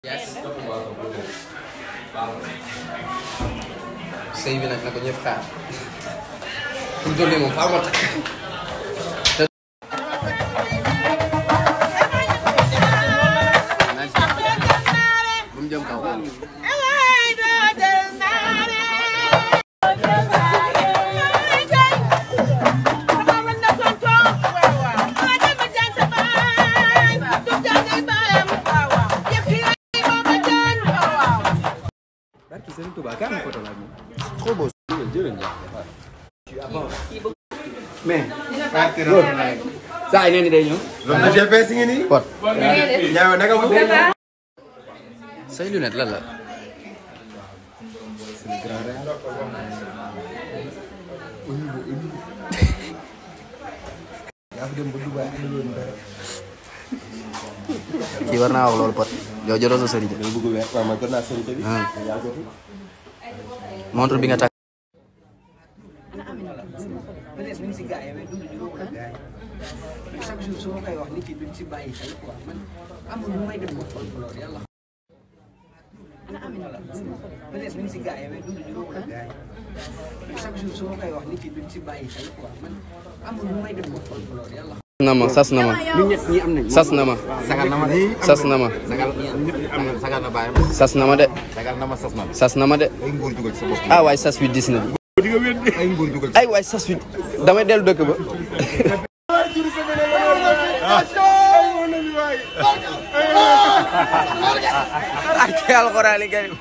yes sëy bi nag na ko ñëpp xaar fu mu toll nii moom faaw ma takk bu mu jëm kaw Barki Serigne Touba ka am photo la moom. trop beau mais. saa yi nee ni day ñëw. loolu la GPS ngi nii. pot ñaaw naka mu. say lunette lan la kii war naa wax loolu pot yow jotoo sa sëriñ dama bëgg weer waaw man jot naa sëriñ bi. ah yaa jotul. montre bi nga takk peut-être ñu si gars yi mais dund ñu ko gars yi mais chaque jour su ma koy wax nit yi duñ si bàyyi xel quoi man amul lu may def ko folklore yàlla ana Amina la peut-être ñu si gars yi mais dund ñu ko gars yi mais chaque jour su ma koy wax nit yi duñ si bàyyi xel quoi man amul lu may def ko folklore yàlla na ma sas na ma ñun ñett ñi am nañ. sas na ma sagal na ma de. sas na ma sagal ñëpp am na sagal na bàyyam. sas na ma de sagal na ma sas na. sas na ma de ay nguur jugal ci sa bopp. ah waay sas wi dis na ay nguur jugal ci. ay waay sas wi damay dellu dëkk ba ak alxuraani karim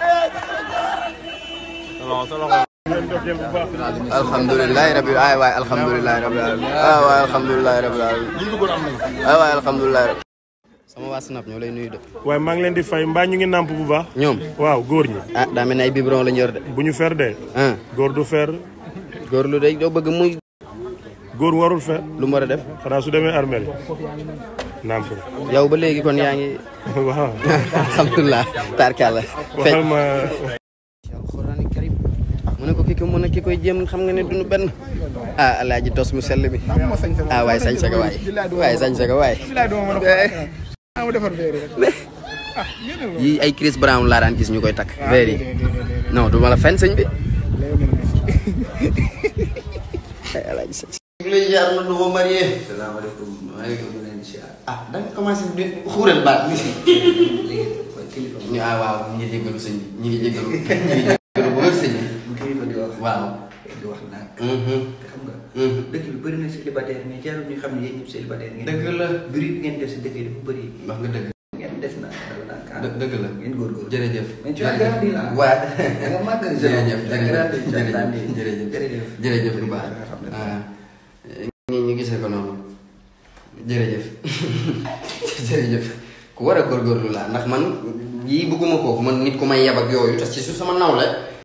alhamdulilahi rabbil ay waay alhamdulilahi rabbil alamin ay waay alhamdulilahi rabbil alamin ay waay alhamdulilahi rabbil sama waa snap ñoo lay nuyu de waaye maa ngi leen di fay mbaa ñu ngi nàmp bu baax. ñoom waaw góor ñi. ah daa mel ne ay biberon la ñu yor de bu ñu fer dee. ah góor du fer góor lu de doo bëgg muy góor warul fer lu mu war a def xanaa su demee armeel nàmp yow ba léegi kon yaa ngi waaw alhamdulilah tarkalla waxal ma alxuraani karim mu ne ko ki ko mën a ki koy jéem xam nga ne duñu benn ah alaaji tos mu sell bi ah waaye sañ saga waay waaye sañ saga waay yi ay Chris Brown laa daan gis ñu koy takk veer yi non du ma la fen sëñ bi ay alaaji sañ lay jaar na du ma marié salaamaaleykum maaleykum ah da nga commencé di xuural baat bi ñu ah waaw ñu ngi jégalu sëñ bi ñu ngi jégalu ñu ngi jégalu bu wér sëñ bi bu kilifa di wax waaw di wax nag mhm te xam nga mhm dëkk bi bëri na célibataire mais jarul ñu xam ne yéen ñëpp célibataire ngeen dëgg la bëri bi ngeen def si dëkk yi dafa bëri wax nga dëgg ngeen def na dal naa kaa dë- dëgg la ngeen góorgóorlu jërëjëf mais tu as grandi là waa da nga màgg jërëjëf tu as grandi, tu as jërëjëf grandi. jërëjëf jërëjëf jërëjëf bu baax ah ñi ñu gisee ko noonu jërëjëf jërëjëf ku war a góorgóorlu laa ndax man yii bëgguma kooku man nit ku may yab ak yooyu te ci su sama nawle